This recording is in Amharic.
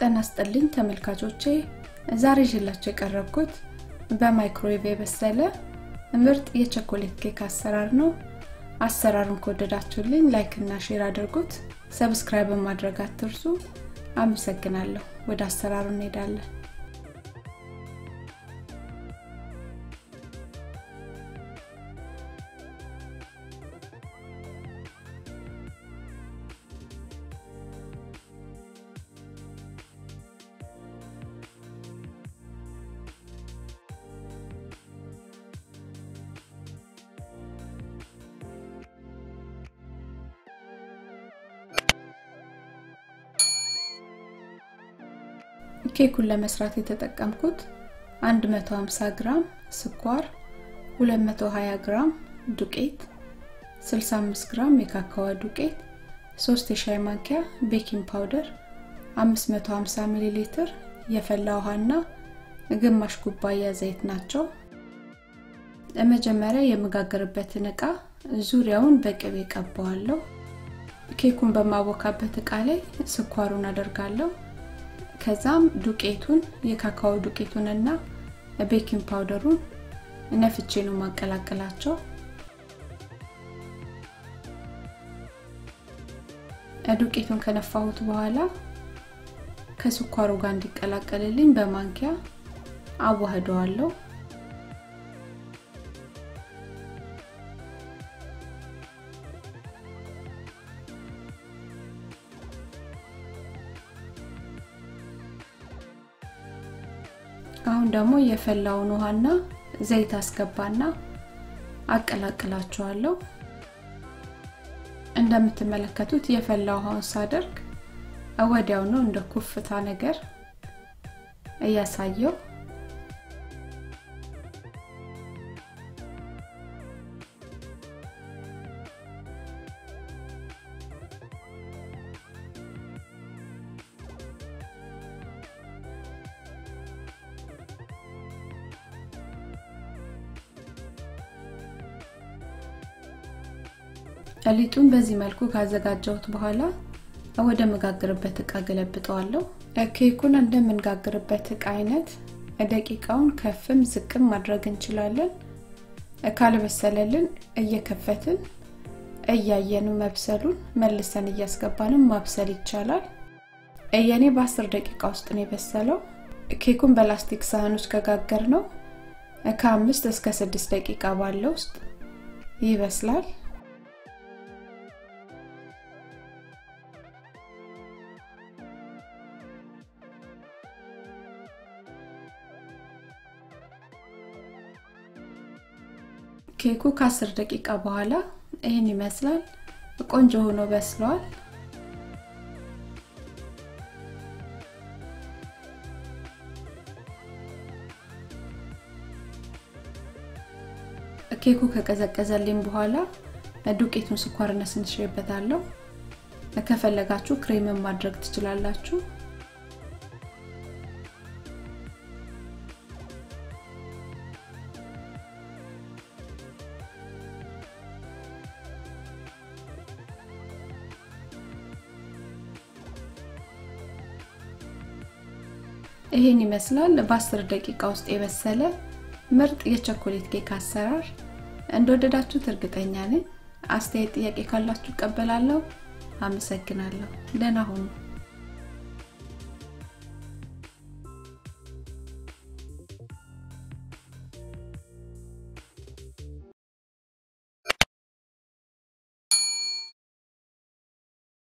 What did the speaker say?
ጤና ይስጥልኝ ተመልካቾቼ ዛሬ ይዤላችሁ የቀረብኩት በማይክሮዌቭ የበሰለ ምርጥ የቸኮሌት ኬክ አሰራር ነው አሰራሩን ከወደዳችሁልኝ ላይክ እና ሼር አድርጉት ሰብስክራይብ ማድረግ አትርሱ አመሰግናለሁ ወደ አሰራሩ እንሄዳለን ኬኩን ለመስራት የተጠቀምኩት 150 ግራም ስኳር 220 ግራም ዱቄት 65 ግራም የካካዋ ዱቄት 3 የሻይ ማንኪያ ቤኪንግ ፓውደር 550 ሚሊ ሊትር የፈላ ውሃና ግማሽ ኩባያ ዘይት ናቸው መጀመሪያ የምጋገርበትን እቃ ዙሪያውን በቅቤ ቀባዋለሁ ኬኩን በማቦካበት እቃ ላይ ስኳሩን አደርጋለሁ ከዛም ዱቄቱን የካካኦ ዱቄቱንና ቤኪንግ ፓውደሩን ነፍቼ ነው ማቀላቀላቸው ዱቄቱን ከነፋሁት በኋላ ከስኳሩ ጋር እንዲቀላቀልልኝ በማንኪያ አዋህደዋለሁ አሁን ደግሞ የፈላውን ውሃና ዘይት አስገባና አቀላቅላቸዋለሁ እንደምትመለከቱት የፈላ ውሃውን ሳደርግ ወዲያው ነው እንደ ኩፍታ ነገር እያሳየው ሊጡን በዚህ መልኩ ካዘጋጀሁት በኋላ ወደ መጋግርበት እቃ ገለብጠዋለሁ ኬኩን እንደምንጋግርበት እቃ አይነት ደቂቃውን ከፍም ዝቅም ማድረግ እንችላለን ካልበሰለልን እየከፈትን እያየኑ መብሰሉን መልሰን እያስገባንም ማብሰል ይቻላል የኔ በአስር ደቂቃ ውስጥ ነው የበሰለው ኬኩን በላስቲክ ሳህኖች ከጋገር ነው ከአምስት እስከ ስድስት ደቂቃ ባለ ውስጥ ይበስላል ኬኩ ከአስር ደቂቃ በኋላ ይህን ይመስላል ቆንጆ ሆኖ በስለዋል ኬኩ ከቀዘቀዘልኝ በኋላ ዱቄቱን ስኳር ነስንሽበታለሁ ከፈለጋችሁ ክሬምን ማድረግ ትችላላችሁ ይህን ይመስላል በ10 ደቂቃ ውስጥ የበሰለ ምርጥ የቸኮሌት ኬክ አሰራር እንደወደዳችሁት እርግጠኛ ነኝ አስተያየት ጥያቄ ካላችሁ ቀበላለሁ አመሰግናለሁ ደህና ሁኑ